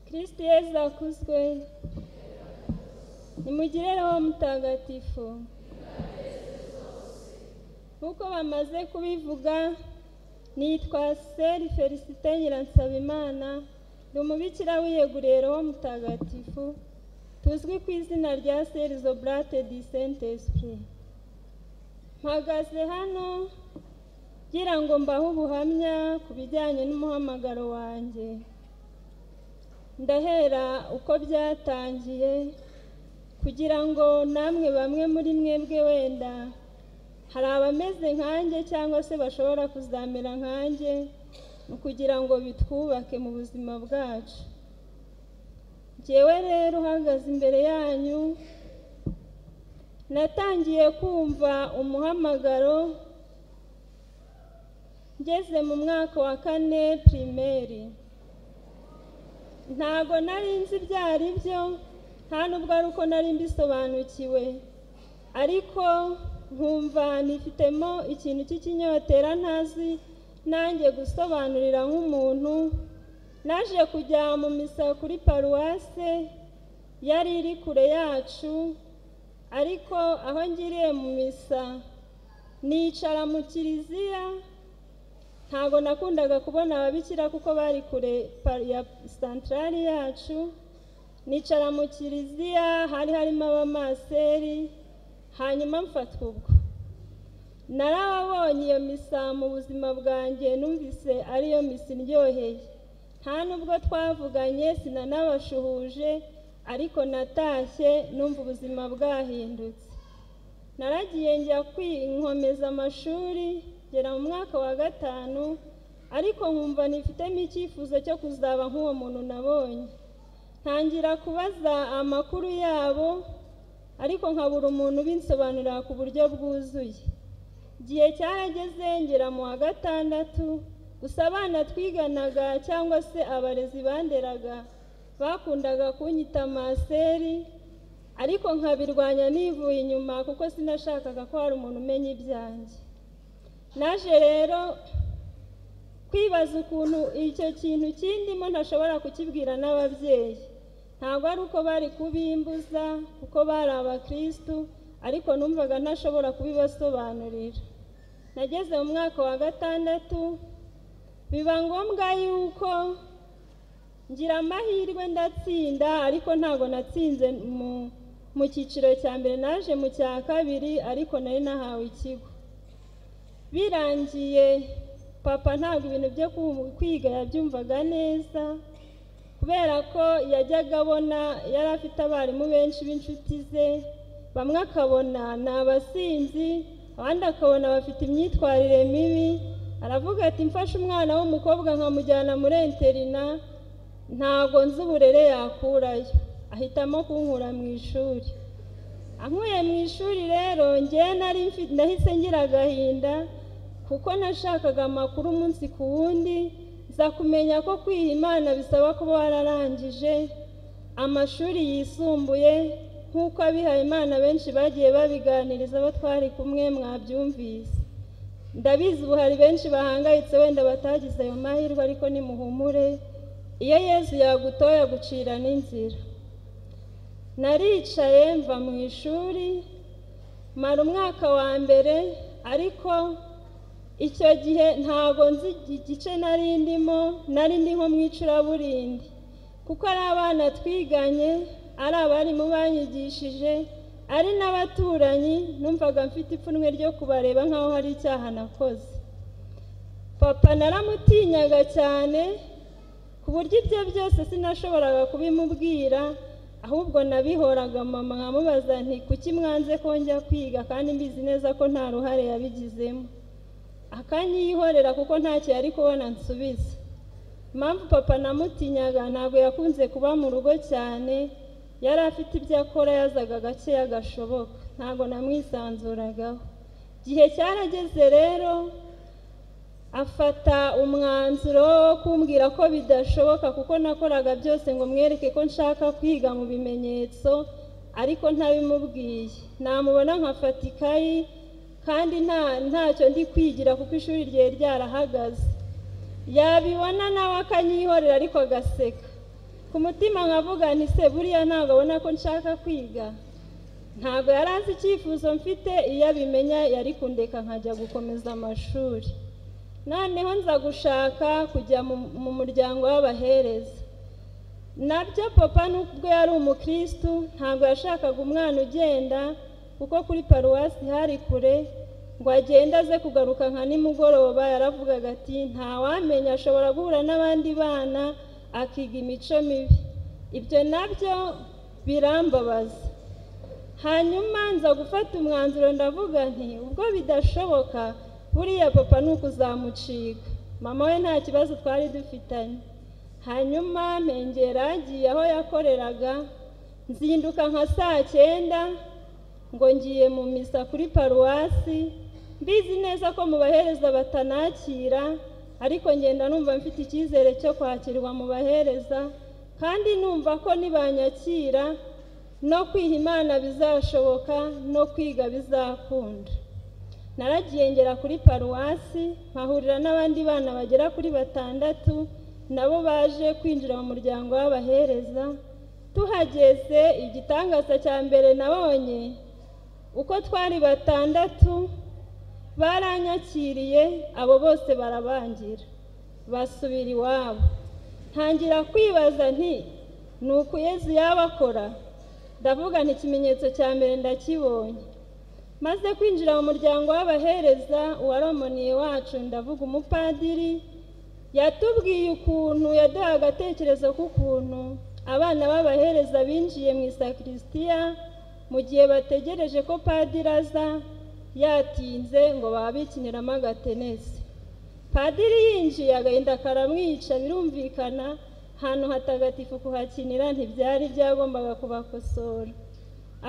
kristo yezu akuzwe nimugire roho mutagatifu nk'uko bamaze kubivuga nitwa seri felicite nyiransabimana ndi umubikira wiyeguriye roho mutagatifu tuzwi ku izina rya seri zoburate di sente esipuri mpagaze hano ngira ngo mbahe ubuhamya ku bijyanye n'umuhamagaro wanjye ndahera uko byatangiye kugira ngo namwe bamwe muri mwebwe wenda hari abameze nkanjye cyangwa se bashobora kuzamera nkanjye ni ukugira ngo bitwubake mu buzima bwacu ngewe rero uhagaze imbere yanyu natangiye kumva umuhamagaro ngeze mu mwaka wa kane pirimeri ntago nari nzi ibyo ari byo nta nubwo ari uko nari mbisobanukiwe ariko nkumva nifitemo ikintu cy'ikinyotera ntazi nanjye gusobanurira nk'umuntu naje kujya mu misa kuri paruwase yari iri kure yacu ariko aho ngiriye mu misa nicara mu kiliziya ntabwo nakundaga kubona ababikira kuko bari kure ya santarari yacu nicara mu kiliziya hari harimo abamaseri hanyuma mfatwa ubwo narababonye iyo misa mu buzima bwanjye numvise ariyo misa iryoheye nta nubwo twavuganye sinanabashuhuje ariko natashye numva ubuzima bwahindutse naragiye njya kwinkomeza amashuri ngera mu mwaka wa gatanu ariko nkumva nifitemo icyifuzo cyo kuzaba nk'uwo muntu nabonye ntangira kubaza amakuru yabo ariko nkabura umuntu ubinsobanurira ku buryo bwuzuye igihe cyarageze ngera mu wa gatandatu gusa abana twiganaga cyangwa se abarezi banderaga bakundaga kunyita maseri ariko nkabirwanya nivuye inyuma kuko sinashakaga ko hari umuntu umenya ibyanjye naje rero kwibaza ukuntu icyo kintu kindimo ntashobora kukibwira n'ababyeyi ntabwo ari uko bari kubimbuza kuko bari abakirisitu ariko numvaga ntashobora kubibasobanurira nageze mu mwaka wa gatandatu biba ngombwa yuko ngira amahirwe ndatsinda ariko ntabwo natsinze mu cyiciro cya mbere naje mu cya kabiri ariko nari nahawe ikigo birangiye papa ntabwo ibintu byo kwiga yabyumvaga neza kubera ko yajyaga abona yari afite abarimu benshi b'inshuti ze bamwe akabona ni abasinzi abandi akabona bafite imyitwarire mibi aravuga ati mfashe umwana w'umukobwa nkamujyana muri interina ntabwo nzi uburere yakurayo ahitamo kunkura mu ishuri ankuye mu ishuri rero ngewe nari ndahise ngira agahinda kuko nashakaga amakuru umunsi ku wundi nza kumenya ko kwiha imana bisaba kuba wararangije amashuri yisumbuye nk'uko abihaye imana benshi bagiye babiganiriza abo twari kumwe mwabyumvise ndabizi ubu hari benshi bahangayitse wenda batagize ayo mahirwe ariko nimuhumure iyo yezu yagutoye gucira n'inzira naricaye mva mu ishuri mara umwaka wa mbere ariko icyo gihe ntabwo nzi igice nari ndimo nari ndi nko mu icuraburindi kuko ari abana twiganye ari abarimu banyigishije ari n'abaturanyi numvaga mfite ipfunwe ryo kubareba nk'aho hari icyaha nakoze papa naramutinyaga cyane ku buryo ibyo byose sinashoboraga kubimubwira ahubwo nabihoraga mama nkamubaza nti kuki mwanze ko njya kwiga kandi mbizi neza ko nta ruhare yabigizemo akanyihorera kuko ntacyo yari kubona nsubiza impamvu papa namutinyaga ntabwo yakunze kuba mu rugo cyane yari afite ibyo akora yazaga gake gashoboka ntabwo namwisanzuragaho igihe cyarageze rero afata umwanzuro wo kumbwira ko bidashoboka kuko nakoraga byose ngo mwereke ko nshaka kwiga mu bimenyetso ariko ntabimubwiye namubona nkafata ikayi kandi nta ntacyo ndi kwigira kuko ishuri ryari ryarahagaze yabibona nawe akanyihorera ariko agaseka ku mutima nkavuga nti se buriya ntabwo abona ko nshaka kwiga ntabwo yari azi icyifuzo mfite iyo abimenya yari kundeka nkajya gukomeza amashuri noneho nza gushaka kujya mu- mu muryango w'abahereza nabyo papa nubwo yari umukirisitu ntabwo yashakaga umwana ugenda kuko kuri paruwasi hari kure ngo agende aze kugaruka nka nimugoroba yaravugaga ati ntawamenya ashobora guhura n'abandi bana akiga imico mibi ibyo nabyo birambabaza hanyuma nza gufata umwanzuro ndavuga nti ubwo bidashoboka buriya papa ni ukuzamucika mama we nta kibazo twari dufitanye hanyuma mpengera agiye aho yakoreraga nzinduka nka saa cyenda ngo ngiye mu misa kuri paruwasi mbizi neza ko mu bahereza batanakira ariko ngenda numva mfite icyizere cyo kwakirwa mu bahereza kandi numva ko nibanyakira no kwiha imana bizashoboka no kwiga bizakunda naragiye ngera kuri paruwasi nkahurira n'abandi bana bagera kuri batandatu nabo baje kwinjira mu muryango w'abahereza tuhageze igitangaza cya mbere nabonye uko twari batandatu baranyakiriye abo bose barabangira basubira iwabo ntangira kwibaza nti ni uku yezu yabakora ndavuga nti ikimenyetso cya mbere ndakibonye maze kwinjira mu muryango w'abahereza uwaromoniye wacu ndavuga umupadiri yatubwiye ukuntu yaduhaye agatekerezo k'ukuntu abana b'abahereza binjiye mu isakristiya mu gihe bategereje ko padiri aza yatinze ngo babikiniramo agatenesi padiri yinjiye agahinda karamwica birumvikana ahantu hatagatifu kuhakinira ntibyari byagombaga kubakosora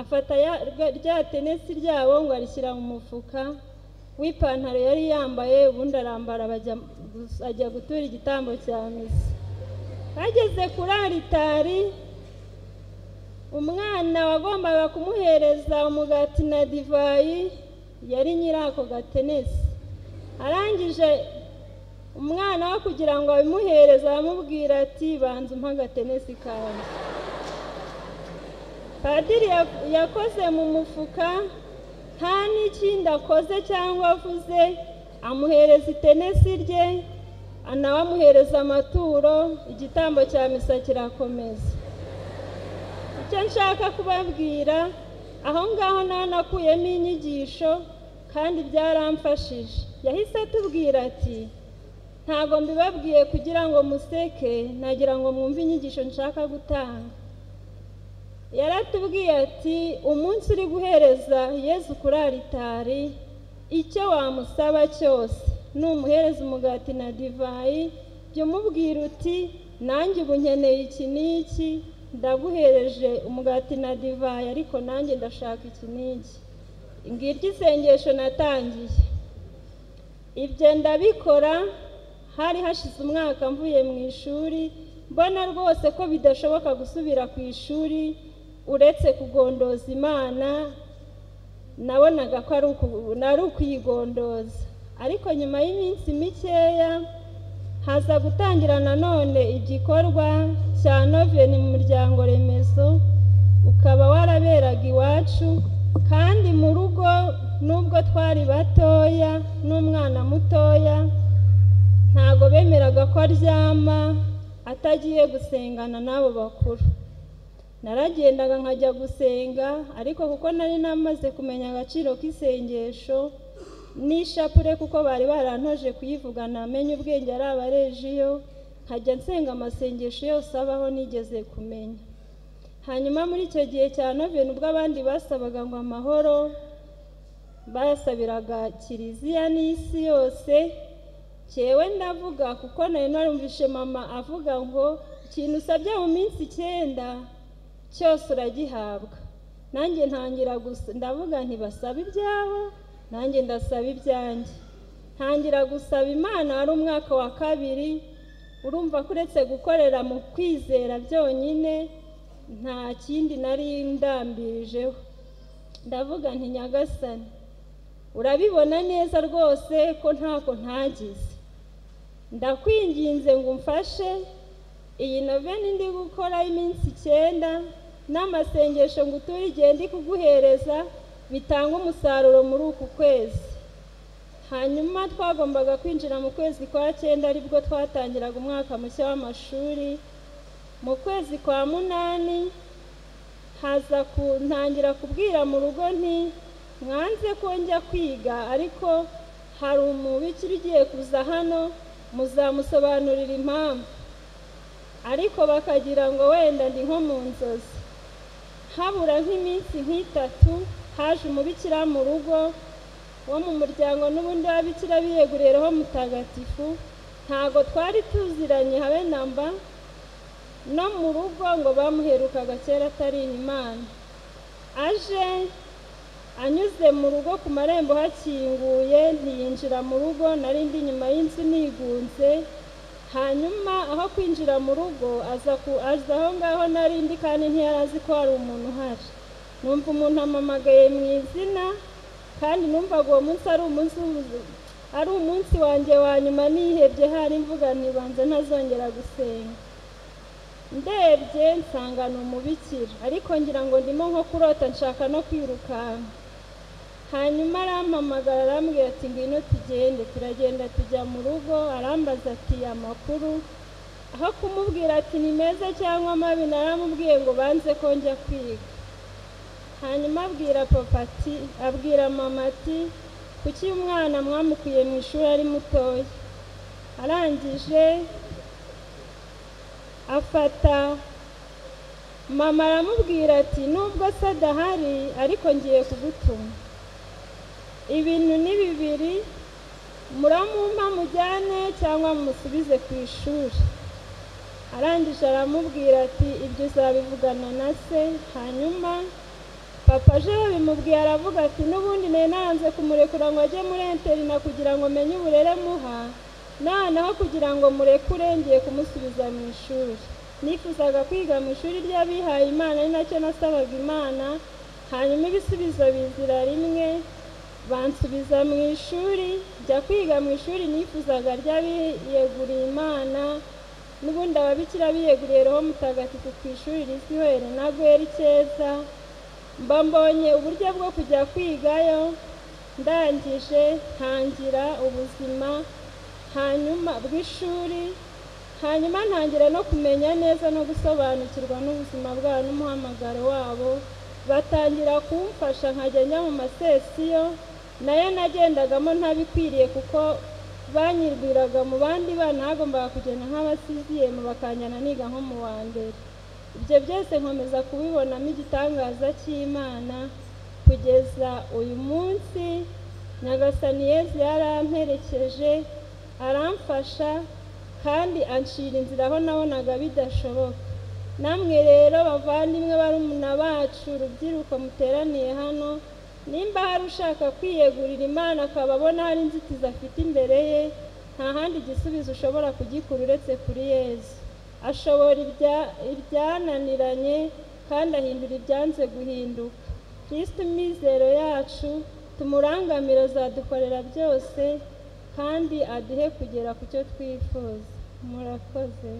afata ya- rya- rya tenesi ryabo ngo arishyira mu mufuka w'ipantaro yari yambaye ubundi arambara bajya- ajya gutura igitambo cya misa bageze kuri aritari umwana wagombaga kumuhereza umugati na divayi yari nyiri ako gatenesi arangije umwana we kugira ngo abimuhereze aramubwira ati banza umpa agatenesi kanjye padiri ya- yakoze mu mufuka nta n'ikindi akoze cyangwa avuze amuhereza itenesi rye nawe amuhereza amaturo igitambo cya misa kirakomeza icyo nshaka kubabwira aho ngaho naho nakuyemo inyigisho kandi byaramfashije yahise atubwira ati ntabwo mbibabwiye kugira ngo museke nagira ngo mwumve inyigisho nshaka gutanga yaratubwiye ati umunsi uri guhereza yezu kuri aritari icyo wamusaba cyose numuhereza umugati na divayi jya umubwira uti nanjye ubu nkeneye iki n'iki ndaguhereje umugati na divayi ariko nanjye ndashaka iki n'iki ngiryo isengesho natangiye ibyo ndabikora hari hashize umwaka mvuye mu ishuri mbona rwose ko bidashoboka gusubira ku ishuri uretse kugondoza imana nabonaga ko ari uku- ari ukuyigondoza ariko nyuma y'iminsi mikeya haza gutangira nanone igikorwa cya noveni mu muryango remezo ukaba waraberaga iwacu kandi mu rugo nubwo twari batoya n'umwana mutoya ntabwo bemeraga ko aryama atagiye gusengana n'abo bakuru naragendaga nkajya gusenga ariko kuko nari namaze kumenya agaciro k'isengesho n'ishapure kuko bari barantoje kuyivuga namenye ubwenge ari abarejiyo nkajya nsenga amasengesho yose abaho nigeze kumenya hanyuma muri icyo gihe cya noveni ubwo abandi basabaga ngo amahoro bayasabiraga kiliziya n'isi yose cyewe ndavuga kuko nari narumvishe mama avuga ngo ikintu usabye mu minsi icyenda cyose uragihabwa nanjye ntangira gusa ndavuga ntibasabe ibyabo nanjye ndasaba ibyanjye ntangira gusaba imana wari umwaka wa kabiri urumva ko uretse gukorera mu kwizera byonyine nta kindi nari ndambirijeho ndavuga nti nyagasani urabibona neza rwose ko ntako ntagize ndakwinginze ngo umfashe iyi noveni ndi gukora y'iminsi icyenda n'amasengesho ngo uture igihe ndi kuguhereza bitanga umusaruro muri uku kwezi hanyuma twagombaga kwinjira mu kwezi kwa cyenda aribwo twatangiraga umwaka mushya w'amashuri mu kwezi kwa munani haza kuntangira kubwira mu rugo nti mwanze ko njya kwiga ariko hari umubikira ugiye kuza hano muzamusobanurira impamvu ariko bakagira ngo wenda ndi nko mu nzozi habura nk'iminsi nk'itatu haje umubikira mu rugo wo mu muryango n'ubundi w'ababikira biyeguriye roho mutagatifu ntabwo twari tuziranye habe na mba no mu rugo ngo bamuherukaga kera atari imana aje anyuze mu rugo ku marembo hakinguye ntiyinjira mu rugo nari ndi inyuma y'inzu nigunze hanyuma aho kwinjira mu rugo aza ku aza aho ngaho nari ndi kandi ntiyari azi ko hari umuntu uhari numva umuntu amamagaye mu izina kandi numvaga uwo munsi ari umunsi w'ubu- ari umunsi wanjye wa nyuma nihebye hari imvuga ntibanza ntazongera gusenga ndebye nsanga ni umubikira ariko ngira ngo ndimo nko kurota nshaka no kwirukanka hanyuma arampamagara arambwira ati ngwino tugende turagenda tujya mu rugo arambaza ati amakuru aho kumubwira ati ni meza cyangwa mabi naramubwiye ngo banze ko njya kwiga hanyuma abwira papa ati abwira mama ati kuki umwana mwamukuye mu ishuri ari mutoya arangije afata mama aramubwira ati nubwo se adahari ariko ngiye kugutuma ibintu ni bibiri muramumpa mujyane cyangwa mumusubize ku ishuri arangije aramubwira ati ibyo uzabivugana na se hanyuma papa aje babimubwiye aravuga ati n'ubundi nari naranze kumurekura ngo ajye muri interina kugira ngo menye uburere muha noneho kugira ngo murekure ngiye kumusubiza mu ishuri nifuzaga kwiga mu ishuri ry'abihaye imana ari nacyo nasabaga imana hanyuma ibisubizo bizira rimwe bansubiza mu ishuri njya kwiga mu ishuri nifuzaga ry'abiyeguriye imana n'ubundi ababikira biyeguriye roho mutagatifu ku ishuri rizwi were na gweri cyeza mba mbonye uburyo bwo kujya kwigayo ndangije ntangira ubuzima hanyuma bw'ishuri hanyuma ntangira no kumenya neza no gusobanukirwa n'ubuzima bwabo n'umuhamagaro wabo batangira kumfasha nkajya njya mu masesiyo nayo nagendagamo ntabikwiriye kuko banyibwiraga mu bandi bana hagombaga kugenda nk'abasiziyemu bakanjyana niga nko mu wa mbere ibyo byose nkomeza kubibonamo igitangaza cy'imana kugeza uyu munsi nyagasani yezu yaramperekeje aramfasha kandi anshira inzira aho nabonaga bidashoboka namwe rero bavandimwe barumuna bacu urubyiruko muteraniye hano nimba hari ushaka kwiyegurira imana akaba abona hari inzitizi afite imbere ye nta handi gisubizo ushobora kugikura uretse kuri yezu ashobora ibya- ibyananiranye kandi ahindura ibyanze guhinduka kristo imizero yacu tumurangamire azadukorera byose kandi aduhe kugera ku cyo twifuza murakoze